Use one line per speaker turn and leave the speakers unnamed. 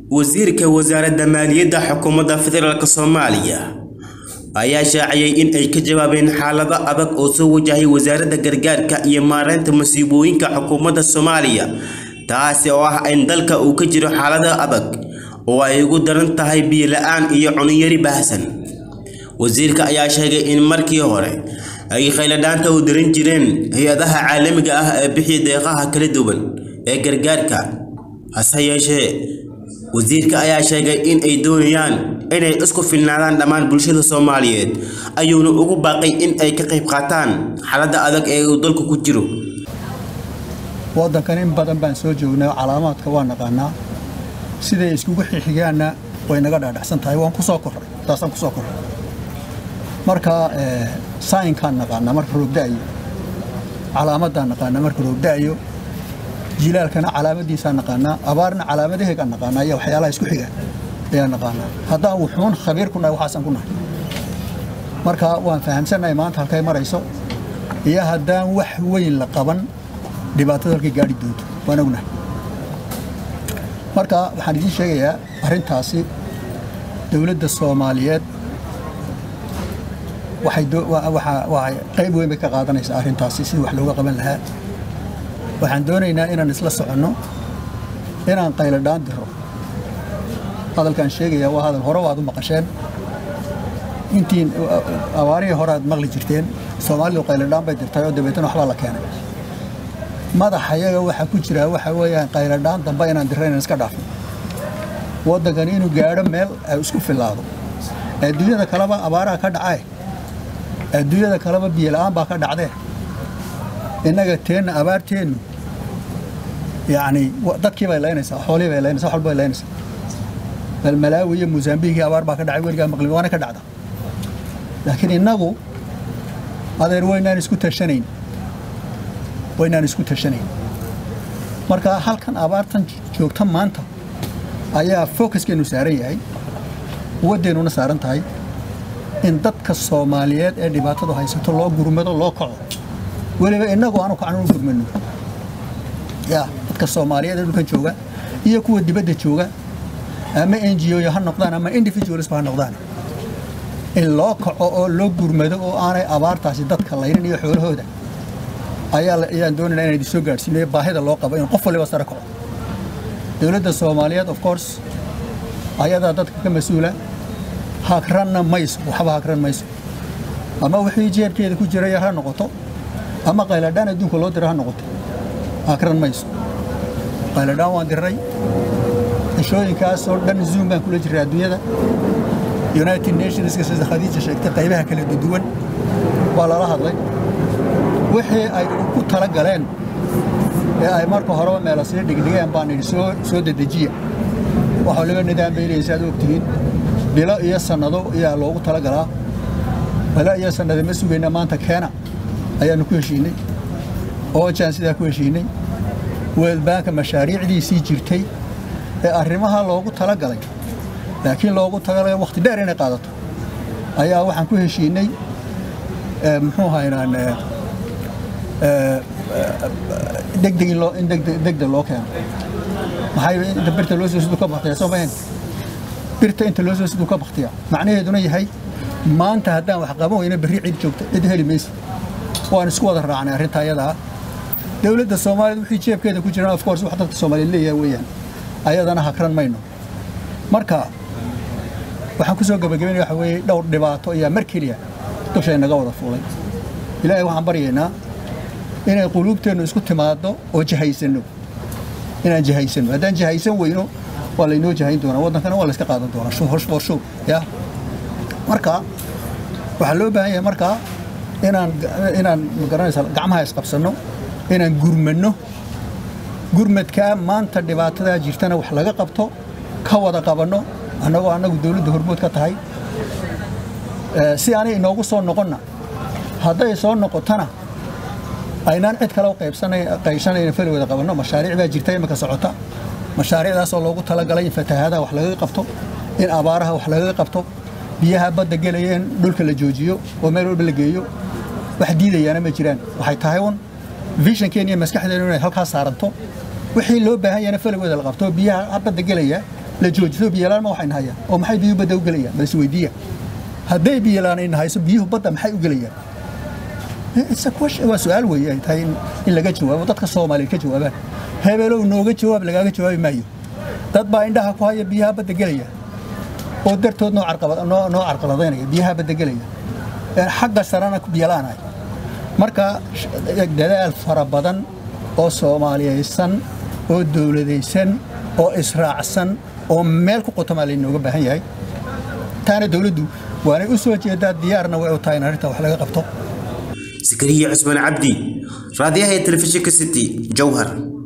wasiirka wasaaradda maaliyadda xukuumadda federaalk soomaaliya ayaa shaaciyay in ay ka jawaabeen xaalado adag oo soo wajahay wasaaradda gargaarka iyo maareynta masiibooyinka xukuumadda soomaaliya taasi oo ah in dalka uu ka jiro xaalado adag oo ay ugu daran tahay biyo la-aan iyo cuniyari baahsan wasiirka ayaa sheegay in markii hore ay khayladhaanta u diran jireen hay-adaha caalamiga ah ee bixiya deeqaha kala duwan ee gargaarka hase yeeshee wasiirka ayaa sheegay in ay doonayaan inay isku filnaadaan dhammaan bulshada soomaaliyeed ayuuna ugu baaqay in ay ka qayb qaataan xaaladda adag ee uu dalku ku jiro
waddankan in badan baan soo joognay calaamaadka waa naqaanaa siday iskugu xixigaanna way naga dhaadhacsan tahay waan ku soo korray taasaan ku soo korray marka saayinkaan naqaanaa marka roobda'ayo calaamaddaan naqaanaa marka roobda'ayo jilaalkana calaamadiisaa naqaanaa abaarna calaamadaheegaan naqaanaa iyo waxyaalaha isku xiga ayaa naqaanaa haddaan wuxuun khabiir ku nahay waxaasaan ku nahay marka waan fahamsannahay maanta halkay marayso iyo haddaan wax weyn la qaban dhibaatada halkay gaadhi doonto waan ognahay marka waxaan idiin sheegayaa arrintaasi dowladda soomaaliyeed waxay qayb weyn bay ka qaadanaysaa arrintaasi sidii wax looga qaban lahaa waxaan doonaynaa inaan isla soconno inaan qayladhaan diro hadalkaan sheegaya waa hadal hore waad u maqasheen intiin abaarihii hore aad maqli jirteen soomaalidu qayladhaan bay dirtay oo dabeetana waxbaa la keenay madaxa yaga waxaa ku jira waxa weeyaan qayladhaan dambe inaan dirra inaan iska dhaafno waddankani inuu gaadho meel ay isku fillaado adduunyada kaleba abaaraha ka dhacae adduunyada kaleba biyola'aan baa ka dhacdee innaga teenna abaarteennu yacni dadkii bay laynaysaa xoolihii bay laynaysaa wax walba bay laynaysaa bal malaawi iyo mosambiikii abaar baa ka dhacay weligaa maqli waana ka dhacda laakiin innagu adeer waynaan isku tashanayn waynaan isku tashanayn marka halkan abaartan joogta maanta ayaa focuskeennu saaran yahay quwaddeennuna saaran tahay in dadka soomaaliyeed ee dhibaatadu haysato loo gurmado loo kaco weliba innagu aanu kacan u gurmano ya dadka soomaaliyeed ee dhulkan jooga iyo kuwa dibadda jooga ama n g o ha noqdaan ama individualisba ha noqdaan in loo kaco oo loo gurmado oo aanay abaartaasi dadka laynin iyo xoolahooda ayaan doonayna inaan idin soo gaadhsiinayo baahida loo qabo in qof waliba sare kaco dowladda soomaaliyeed of course ayadaa dadka ka mas-uula hagranna mayso waxba hagran mayso ama wixii jeebkeeda ku jira yar ha noqoto ama qayladhaan adduunka loo dira ha noqoto hagran mayso qayladhaan waan diray cishooyinkaasoo dhan zoom baan kula jiray adduunyada united nationska sida khadiija sheegtay qaybaha kala duwan waa lala hadlay wixii ay ku tala galeen ee ay marka horeba meela sii dhigdhigeen baan idhi soo dedejiya wax waliba nidaam bay leeysa aad ogtihiin bilo iyo sannado ayaa loogu tala galaa bilo iyo sannado ma sugayna maanta keena ayaannu ku heshiinay oojaan sidaa ku heshiinay weelbaanka mashaariicdiisii jirtay ee arrimaha loogu tala galay laakiin loogu talagalay wakhti dheer inay qaadato ayaa waxaan ku heshiinay muxuu haynaan degdeg in degdeg loo keeno maxay inta birta loo soo siduu ka baktiya soo mahayn birta inta loo soo siduu ka baktiya macnaheeduna yahay maanta haddaan wax qaban weyna berri cid joogta cid heli maysa waan isku wada raacnay arrinta ayadaa dowladda soomaaliya wixii jeebkeeda ku jiraan of course wax dadka soomaaliyeed leeyahay weeyaan ayadana hakran mayno marka waxaan ku soo gabagabaynaya waxa weeye dhowr dhibaato ayaa mar keliya dushay naga wada fuulay ilaahay waxaan baryaynaa inay quluubteennu isku timaaddo oo jahaysanno inaan jahaysanno haddaan jahaysan weyno waa laynoo jahayn doonaa waddankana waa layska qaadan doonaa hosh for show ya marka waxaa loo baahan yahay markaa inaan inaan magaranaysa gacmaha isqabsanno inaan gurmanno gurmadkaa maanta dhibaatadaa jirtana wax laga qabto ka wada qabanno annagoo annagu dowladda hormood ka tahay si aanay inoogu soo noqonna hadday soo noqotona aynaan cid kale qaybsanayna fali wada qabanno mashaariic baa jirta imika socota mashaariicdaasoo loogu talagalay in fatahaadaha wax lagaga qabto in abaaraha wax lagaga qabto biyaha badda gelaya in dhulka la joojiyo oo meel walba la geeyo wax diidayaana ma jiraan waxay tahay un visionkeena iyo maskaxdeenu inay halkaas saaranto wixii loo baahan yahana faligooda la qabto biyaha badda gelaya la joojiso biyalaan ma waxayna hayaan oo maxay biyuhu badda u gelayaan bal isweydiiya hadday biyalaan ayna hayso biyuhu badda maxay u gelayaan waa su-aal weeye ay tahay in laga jawaabo dadka soomaaliyeed ka jawaabaan hebelow nooga jawaab lagaaga jawaabi maayo dad baa indhaha ku haya biyaha badda gelaya oo dartood noo carqaladaynaya biyaha badda gelaya xagga sarena biyalaanahay marka dadaal fara badan oo soomaaliyaysan oo dowladaysan oo israacsan oo meel ku qotomaa laynooga baahan yahay taana dowladdu waanay u soo jeedaa diyaarna way u tahay in arrinta wax laga qabto
sakariya cusmaan cabdi raadiyaha ee telefishinka city jowhar